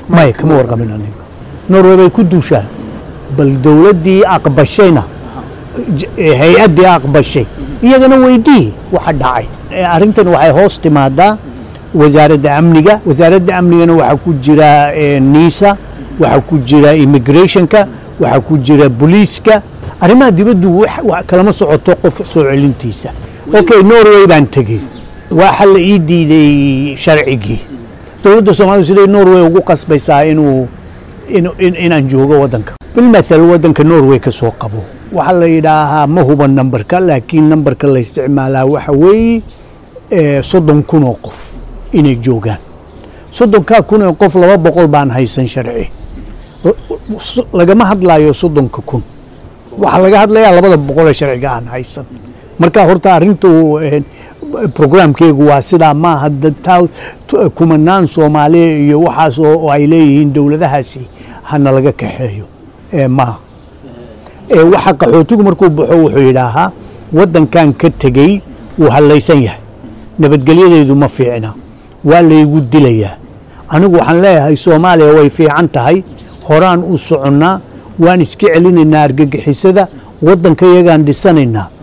maya kama warqabin aniga norway bay ku duushaan bal dowladdii aqbashayna j- eh, hay-addii aqbashay iyagana weydii waxa dhacay Eh, arrintan waxay hoos timaadaa wasaaradda amniga wasaaradda amnigana waxaa ku jira eh, nisa waxaa ku jira immigrationka waxaa ku jira booliiska arrimaha dibaddu wax- wax kalama socoto qof soo celintiisa okay norway baan tegey waxa la ii diiday sharcigii dowladda soomaaliya siday norway ugu qasbaysaa inuu inu- in- inaan joogo waddanka bilmathal waddanka norway ka soo qabo waxaa la yidhaahaa ma huban nambarka laakiin nambarka la isticmaalaa waxa weeye eh, soddon kun oo qof inay joogaan soddonkaa kun oo qof laba boqol baan haysan sharci L- s- lagama hadlayo soddonka kun waxaa laga hadlayaa labada boqol ee sharciga aan haysan marka horta arrintu eh, programkeegu waa sidaa maaha dad taa- tu- kumanaan soomaaliya iyo waxaas oo oo ay leeyihiin dowladahaasi hana laga kaxeeyo Eh, maaha Eh, waxa qaxootigu markuu baxo wuxuu yidhaahaa waddankan ka tegey wuu hallaysan yahay nabadgelyadeedu ma fiicna waa laygu dilayaa anigu waxaan leeyahay soomaaliya way fiican tahay horaan u soconnaa waan iska celinaynaa argagixisada waddanka yagaan dhisanaynaa